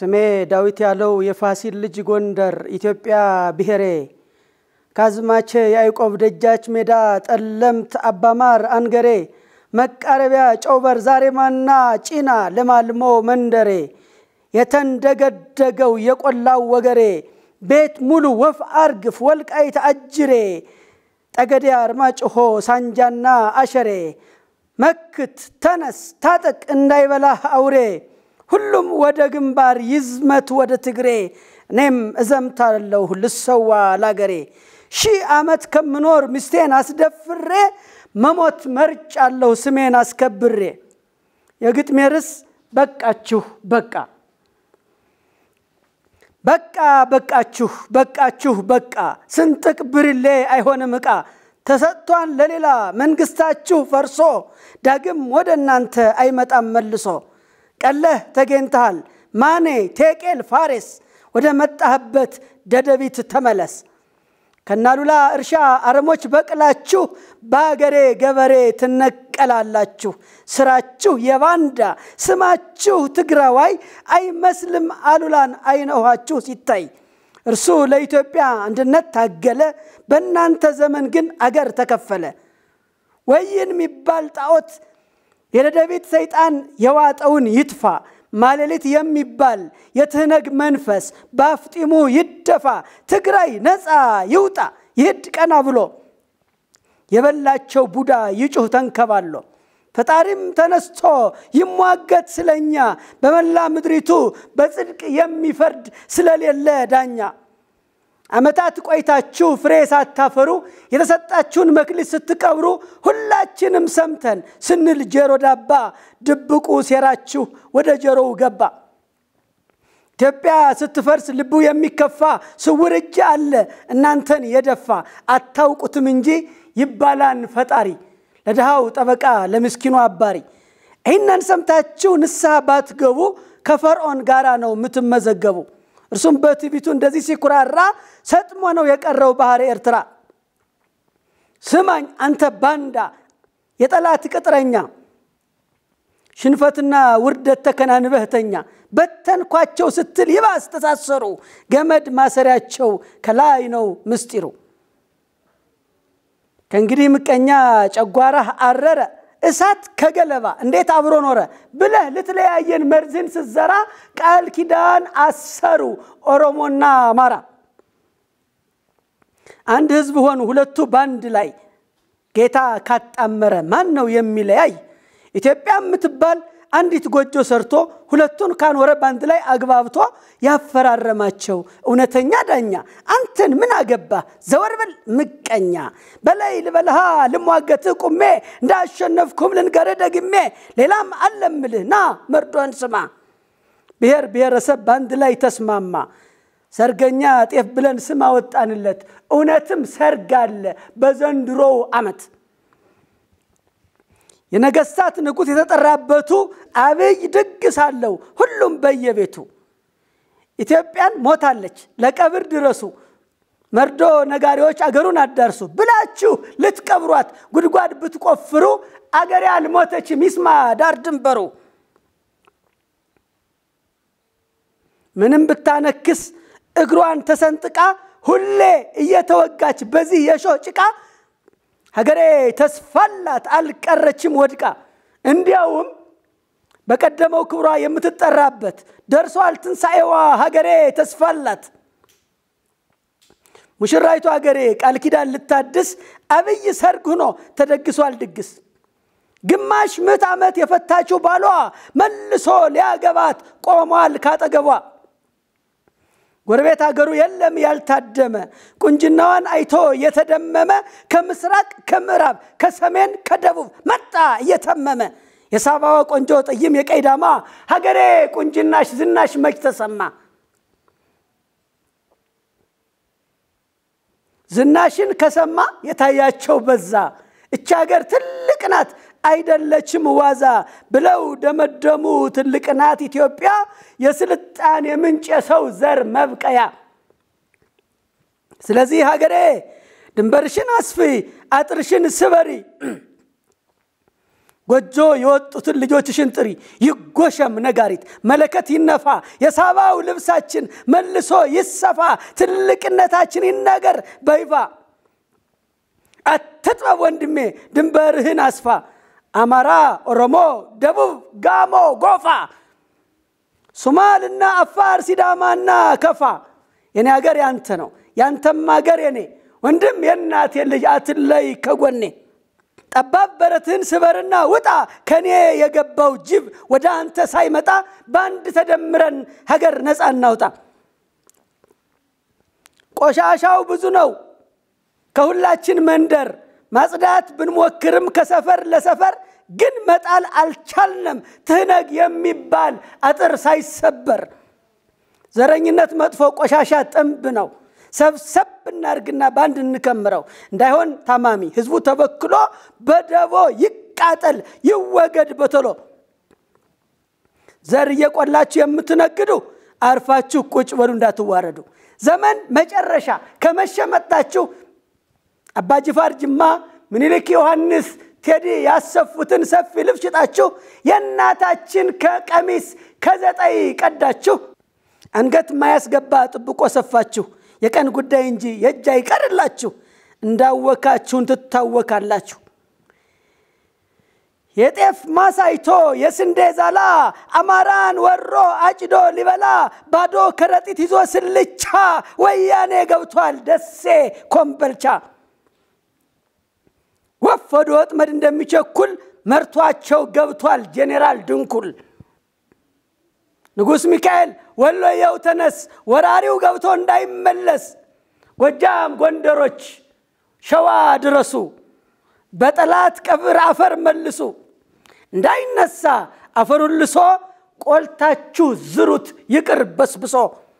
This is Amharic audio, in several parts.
ስሜ ዳዊት ያለው የፋሲል ልጅ ጎንደር ኢትዮጵያ ብሔሬ ካዝማቼ ያዕቆብ ደጃች ሜዳ ጠለምት አባማር አንገሬ መቃረቢያ ጨውበር ዛሬማና ጪና ለማልሞ መንደሬ የተንደገደገው የቆላው ወገሬ ቤት ሙሉ ወፍ አርግፍ ወልቃይት አጅሬ ጠገዴ አርማጭሆ ሳንጃና አሸሬ መክት ተነስ ታጠቅ እንዳይበላህ አውሬ ሁሉም ወደ ግንባር ይዝመት ወደ ትግሬ እኔም እዘምታለሁ ልሰዋ ላገሬ ሺህ ዓመት ከምኖር ሚስቴን አስደፍሬ መሞት መርጫለሁ ስሜን አስከብሬ የግጥሜ ርዕስ በቃችሁ በቃ በቃ በቃችሁ በቃችሁ በቃ ስንጥቅ ብርሌ አይሆንም ዕቃ ተሰጥቷን ለሌላ መንግስታችሁ ፈርሶ ዳግም ወደ እናንተ አይመጣም መልሶ ቀለህ ተገኝተሃል ማኔ ቴቄል ፋሬስ ወደ መጣህበት ደደቢት ተመለስ ከናሉላ እርሻ አረሞች በቅላችሁ በአገሬ ገበሬ ትነቀላላችሁ ስራችሁ የባንዳ ስማችሁ ትግራዋይ አይመስልም አሉላን አይነኋችሁ ሲታይ እርሱ ለኢትዮጵያ አንድነት ታገለ በእናንተ ዘመን ግን አገር ተከፈለ ወይን የሚባል ጣዖት የደደቢት ሰይጣን የዋጠውን ይጥፋ ማሌሊት የሚባል የትህነግ መንፈስ በአፍጢሙ ይደፋ ትግራይ ነፃ ይውጣ ይህድ ቀና ብሎ የበላቸው ቡዳ ይጩህ ተንከባሎ ፈጣሪም ተነስቶ ይሟገት ስለኛ በመላ ምድሪቱ በጽድቅ የሚፈርድ ስለሌለ ዳኛ ዓመታት ቆይታችሁ ፍሬ ሳታፈሩ የተሰጣችሁን መክሊት ስትቀብሩ ሁላችንም ሰምተን ስንል ጀሮ ዳባ ድብቁ ሴራችሁ ወደ ጀሮው ገባ። ኢትዮጵያ ስትፈርስ ልቡ የሚከፋ ስውር እጅ አለ እናንተን የደፋ አታውቁትም እንጂ ይባላን ፈጣሪ ለድሃው ጠበቃ ለምስኪኑ አባሪ። ይህንን ሰምታችሁ ንስሐ ባትገቡ ከፈርዖን ጋራ ነው የምትመዘገቡ። እርሱም በትዕቢቱ እንደዚህ ሲኩራራ ሰጥሞ ነው የቀረው ባህር ኤርትራ። ስማኝ አንተ ባንዳ የጠላት ቅጥረኛ፣ ሽንፈትና ውርደት ተከናንበህተኛ በተንኳቸው ስትል ይባስ ተሳሰሩ። ገመድ ማሰሪያቸው ከላይ ነው ምስጢሩ። ከእንግዲህ ምቀኛ ጨጓራህ አረረ እሳት ከገለባ እንዴት አብሮ ኖረ ብለህ ልትለያየን መርዝን ስትዘራ ቃል ኪዳን አሰሩ ኦሮሞና አማራ። አንድ ህዝብ ሆኑ ሁለቱ በአንድ ላይ ጌታ ካጣመረ ማን ነው የሚለያይ? ኢትዮጵያ የምትባል አንዲት ጎጆ ሰርቶ ሁለቱን ካኖረ በአንድ ላይ አግባብቶ ያፈራረማቸው እውነተኛ ዳኛ አንተን ምን አገባ ዘወር በል ምቀኛ በላይ ልበልሃ ልሟገትህ ቁሜ እንዳሸነፍኩም ልንገርህ ደግሜ ሌላም አለምልህ ና መርዶን ስማ ብሔር ብሔረሰብ በአንድ ላይ ተስማማ ሰርገኛ ጤፍ ብለን ስም አወጣንለት እውነትም ሰርግ አለ በዘንድሮው ዓመት የነገስታት ንጉሥ የተጠራበቱ አብይ ድግስ አለው ሁሉም በየቤቱ ኢትዮጵያን ሞታለች ለቀብር ድረሱ መርዶ ነጋሪዎች አገሩን አዳርሱ ብላችሁ ልትቀብሯት ጉድጓድ ብትቆፍሩ አገሬ አልሞተችም ይስማ ዳር ድንበሩ ምንም ብታነክስ እግሯን ተሰንጥቃ ሁሌ እየተወጋች በዚህ የሾህ ጭቃ ሀገሬ ተስፋላት አልቀረችም ወድቃ። እንዲያውም በቀደመው ክብሯ የምትጠራበት ደርሷል ትንሣኤዋ ሀገሬ ተስፋላት። ሙሽራይቱ ሀገሬ ቃል ኪዳን ልታድስ አብይ ሰርግ ሆኖ ተደግሷል ድግስ። ግማሽ ምዕት ዓመት የፈታችው ባሏ መልሶ ሊያገባት ቆሟል ካጠገቧ። ጎረቤት ሀገሩ የለም ያልታደመ ቁንጅናዋን አይቶ የተደመመ ከምስራቅ ከምዕራብ ከሰሜን ከደቡብ መጣ እየተመመ የሳባዋ ቆንጆ ጠይም የቀይ ዳማ ሀገሬ ቁንጅናሽ ዝናሽ መች ተሰማ ዝናሽን ከሰማ የታያቸው በዛ እች ሀገር ትልቅ ናት አይደለችም ዋዛ ብለው ደመደሙ። ትልቅ ናት ኢትዮጵያ የስልጣኔ ምንጭ የሰው ዘር መብቀያ። ስለዚህ ሀገሬ ድንበርሽን አስፊ፣ አጥርሽን ስበሪ፣ ጎጆ የወጡትን ልጆችሽን ጥሪ፣ ይጎሸም ነጋሪት፣ መለከት ይነፋ፣ የሳባው ልብሳችን መልሶ ይሰፋ፣ ትልቅነታችን ይነገር በይፋ። አትጥበብ ወንድሜ ድንበርህን አስፋ፣ አማራ፣ ኦሮሞ፣ ደቡብ፣ ጋሞ፣ ጎፋ፣ ሶማልና አፋር፣ ሲዳማና ከፋ የኔ ሀገር ያንተ ነው፣ ያንተም ሀገር የኔ ወንድም የእናቴ ልጅ አትለይ ከጎኔ። ጠባብ በረትህን ስበርና ውጣ፣ ከኔ የገባው ጅብ ወደ አንተ ሳይመጣ በአንድ ተደምረን ሀገር ነፃ እናውጣ። ቆሻሻው ብዙ ነው ከሁላችን መንደር ማጽዳት ብንሞክርም ከሰፈር ለሰፈር ግን መጣል አልቻልንም ትህነግ የሚባል አጥር ሳይሰበር። ዘረኝነት መጥፎ ቆሻሻ ጥንብ ነው። ሰብሰብ እናርግና በአንድ እንከምረው እንዳይሆን ታማሚ ህዝቡ ተበክሎ በደቦ ይቃጠል ይወገድ በቶሎ። ዘር እየቆላችሁ የምትነግዱ አርፋችሁ ቁጭ በሉ እንዳትዋረዱ። ዘመን መጨረሻ ከመሸ መጣችሁ። አባጅፋር ጅማ፣ ምኒልክ ዮሐንስ፣ ቴዲ ያሰፉትን ሰፊ ልብስ ሽጣችሁ የእናታችን ከቀሚስ ከዘጠይ ቀዳችሁ አንገት ማያስገባ ጥብቆ ሰፋችሁ። የቀን ጉዳይ እንጂ የእጅ አይቀርላችሁ። እንዳወካችሁን ትታወካላችሁ። የጤፍ ማሳይቶ የስንዴ ዛላ አማራን ወሮ አጭዶ ሊበላ ባዶ ከረጢት ይዞ ስልቻ ወያኔ ገብቷል ደሴ ኮምበልቻ። ወፍ ወደ ወጥመድ እንደሚቸኩል መርቷቸው ገብቷል ጄኔራል ድንኩል። ንጉሥ ሚካኤል ወሎየው ተነስ፣ ወራሪው ገብቶ እንዳይመለስ። ጎጃም ጎንደሮች ሸዋ ድረሱ፣ በጠላት ቀብር አፈር መልሱ። እንዳይነሳ አፈሩን ልሶ ቆልታችሁ ዝሩት ይቅር በስብሶ።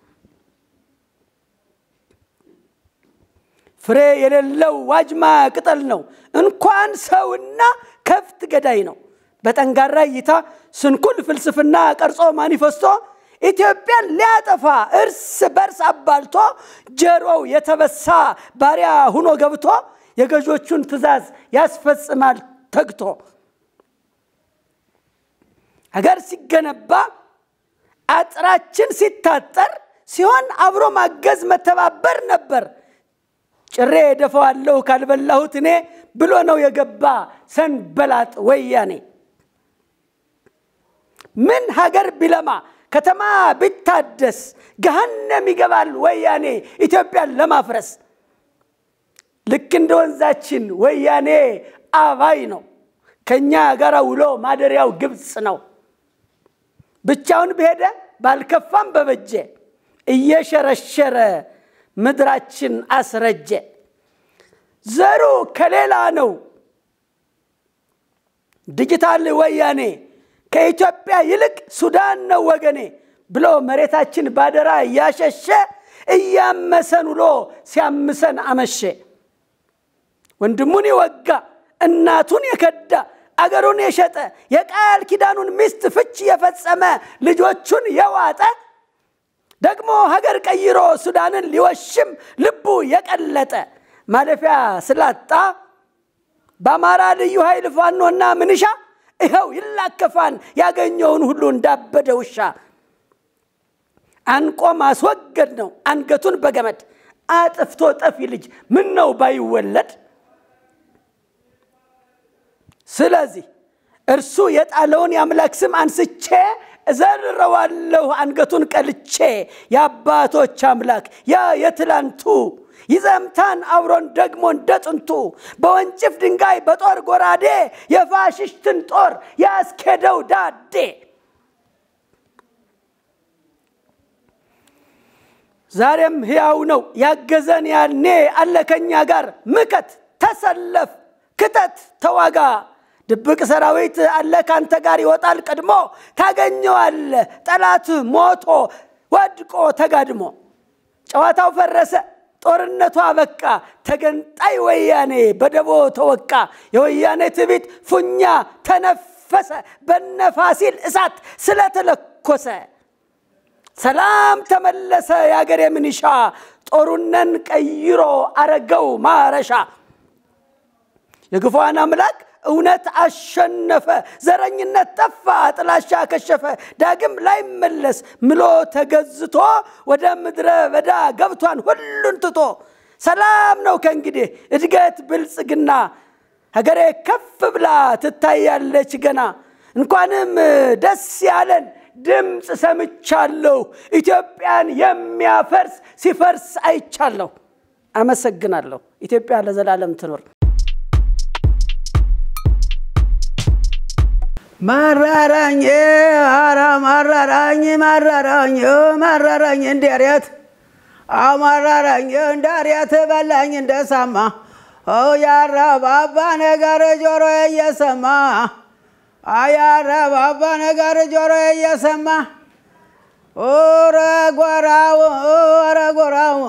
ፍሬ የሌለው ዋጅማ ቅጠል ነው፣ እንኳን ሰውና ከብት ገዳይ ነው። በጠንጋራ እይታ ስንኩል ፍልስፍና ቀርጾ ማኒፌስቶ ኢትዮጵያን ሊያጠፋ እርስ በርስ አባልቶ ጀሮው የተበሳ ባሪያ ሁኖ ገብቶ የገዦቹን ትእዛዝ ያስፈጽማል ተግቶ። ሀገር ሲገነባ አጥራችን ሲታጠር ሲሆን አብሮ ማገዝ መተባበር ነበር። ጭሬ ደፈዋለሁ ካልበላሁት እኔ ብሎ ነው የገባ ሰንበላጥ ወያኔ። ምን ሀገር ቢለማ ከተማ ቢታደስ ገሃነም ይገባል ወያኔ ኢትዮጵያን ለማፍረስ። ልክ እንደ ወንዛችን ወያኔ አባይ ነው። ከእኛ ጋር ውሎ ማደሪያው ግብፅ ነው። ብቻውን በሄደ ባልከፋም በበጀ እየሸረሸረ ምድራችን አስረጀ። ዘሩ ከሌላ ነው ዲጂታል ወያኔ ከኢትዮጵያ ይልቅ ሱዳን ነው ወገኔ ብሎ መሬታችን ባደራ እያሸሸ እያመሰን ውሎ ሲያምሰን አመሼ። ወንድሙን የወጋ እናቱን የከዳ አገሩን የሸጠ የቃል ኪዳኑን ሚስት ፍች የፈጸመ ልጆቹን የዋጠ ደግሞ ሀገር ቀይሮ ሱዳንን ሊወሽም ልቡ የቀለጠ ማለፊያ ስላጣ በአማራ ልዩ ኃይል ፋኖና ምንሻ ይኸው ይላከፋን ያገኘውን ሁሉ እንዳበደ ውሻ። አንቆ ማስወገድ ነው አንገቱን በገመድ አጥፍቶ ጠፊ ልጅ ምን ነው ባይወለድ። ስለዚህ እርሱ የጣለውን የአምላክ ስም አንስቼ እዘርረዋለሁ አንገቱን ቀልቼ። የአባቶች አምላክ ያ የትላንቱ ይዘምታን አብሮን ደግሞ እንደ ጥንቱ በወንጭፍ ድንጋይ በጦር ጎራዴ የፋሽስትን ጦር ያስኬደው ዳዴ። ዛሬም ሕያው ነው ያገዘን ያኔ አለ ከኛ ጋር ምከት፣ ተሰለፍ፣ ክተት፣ ተዋጋ ድብቅ ሰራዊት አለ ካንተ ጋር ይወጣል ቀድሞ ታገኘዋለ ጠላት ሞቶ ወድቆ ተጋድሞ። ጨዋታው ፈረሰ ጦርነቱ አበቃ ተገንጣይ ወያኔ በደቦ ተወቃ። የወያኔ ትቢት ፉኛ ተነፈሰ በነፋሲል እሳት ስለተለኮሰ። ሰላም ተመለሰ የአገር የምንሻ ጦሩነን ቀይሮ አረገው ማረሻ። የግፏን አምላክ እውነት አሸነፈ፣ ዘረኝነት ጠፋ፣ ጥላሻ ከሸፈ። ዳግም ላይመለስ ምሎ ተገዝቶ ወደ ምድረ በዳ ገብቷን ሁሉን ትቶ ሰላም ነው ከእንግዲህ እድገት ብልጽግና ሀገሬ ከፍ ብላ ትታያለች ገና። እንኳንም ደስ ያለን ድምፅ ሰምቻለሁ። ኢትዮጵያን የሚያፈርስ ሲፈርስ አይቻለሁ። አመሰግናለሁ። ኢትዮጵያ ለዘላለም ትኖር። መረረኝ ኧረ መረረኝ መረረኝ መረረኝ እንደሬት አመረረኝ እንደሬት በላኝ እንደሰማ ያረባባ ነገር ጆሮ እየሰማ አያረባባ ነገር ጆሮ እየሰማ ኧረ ጎራው ኧረ ጎራው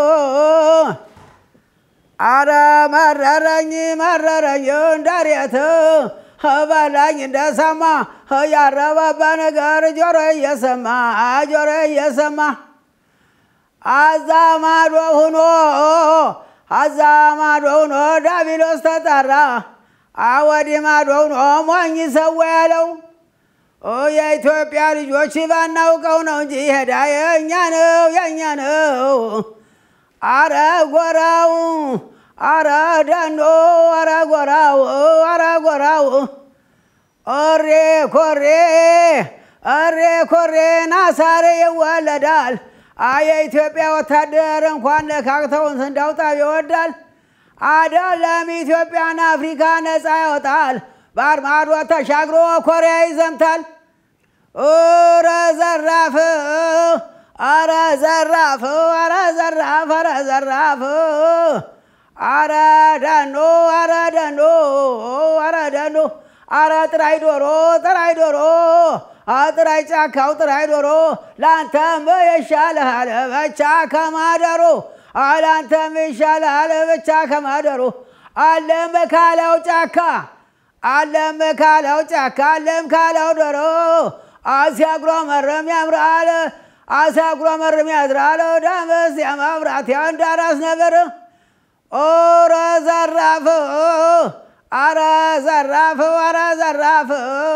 አረ መረረኝ መረረኝ እንደሬት በላኝ እንደሰማ ያረባባ ነገር ጆሮ እየሰማ ጆሮ እየሰማ አዛ ማዶ ሁኖ አዛ ማዶ ሁኖ ዳቢሎስ ተጠራ አወዲ ማዶ ሁኖ ሞኝ ሰው ያለው የኢትዮጵያ ልጆች ባናውቀው ነው እንጂ ሄዳ የእኛ ነው የእኛ ነው። አረ ጎራው አረ ደኖ አረ ጎራው አረ ጎራው ኦሬ ኮሬ እሬ ኮሬ ናሳሬ ይወለዳል። የኢትዮጵያ ወታደር እንኳን ነካክተውን እንዳውጣው ይወዳል። አደለም ኢትዮጵያን አፍሪካ ነፃ ያወጣል። ባህር ማዶ ተሻግሮ ኮሪያ ይዘምታል። ኧረ ዘራፍ አረ ዘራፍ አረ ዘራፍ አረ ዘራፍ አረ ደኖ አረ ደኖ አረ ደኖ አረ ጥራይ ዶሮ ጥራይ ዶሮ ጥራይ ጫካው ጥራይ ዶሮ ለአንተም ይሻልሃል ብቻ ከማደሩ ለአንተም ይሻልሃል ብቻ ከማደሩ አለም ካለው ጫካ አለም ካለው ጫካ አለም ካለው ዶሮ ሲያጉረመርም ያምራል ሲያጉረመርም ያድራል ደምስ የመብራት እንዳራስ ነበር ኦረ ዘራፍ አረ ዘራፍ አረ ዘራፍ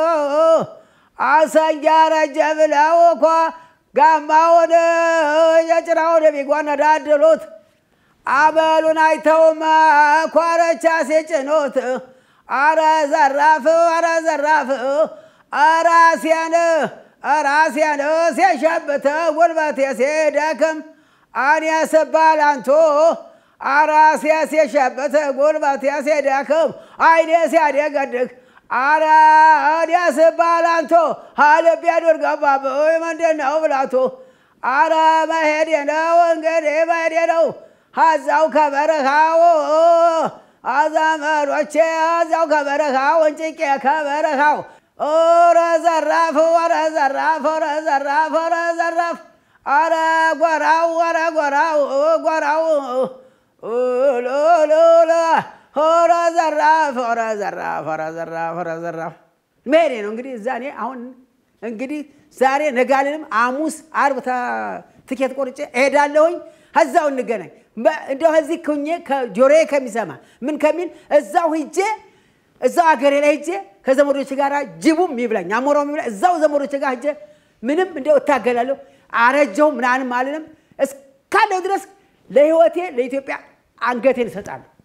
አሰንጃ ረጀ ብለው እኮ ጋማውን የጭራውን ቢጓነዳድሉት አበሉን አይተውም ኮረቻ ሲጭኑት አረ ዘራፍ አረ ዘራፍ ራሴን ራሴን ሲሸብት ጉልበቴ ሲደክም እኔ ስባል አንቱ አራሴ ሲሸብት ጉልበቴ ሲደክም አይኔ ሲያደገድግ አረ እኔ ስባል አንቱ ልቤ ዱር ገባብኝ ምንድን ነው ብላቱ አረ መሄዴ ነው እንግዲህ መሄዴ ነው አዛው ከበረሃው አዘመዶቼ አዛው ከበረሃው እንጭቄ ከበረሃው ኦረ ዘራፍ ወረ ዘራፍ ወረ ዘራፍ ወረ ዘራፍ አረ ጎራው ወረ ጎራው ጎራው ሎሎሎ ኦረ ዘራፍ ወረ ዘራፍ ወረ ዘራፍ ወረ ዘራፍ መሄዴ ነው እንግዲህ እዛ እኔ አሁን እንግዲህ ዛሬ ነጋልንም ሐሙስ ዓርብ ትኬት ቆርጬ እሄዳለሁኝ። እዛው እንገናኝ። እንደው እዚህ ኩኜ ከጆሮዬ ከሚሰማ ምን ከሚል እዛው ሂጄ እዛው አገሬ ላይ ሂጄ ከዘመዶች ጋር ጅቡም ይብላኝ አሞራው ይብላኝ እዛው ዘመዶች ጋር ሂጄ ምንም እንደው እታገላለሁ። አረጀው ምናንም አልልም። እስካለው ድረስ ለህይወቴ ለኢትዮጵያ አንገቴን እሰጣለሁ።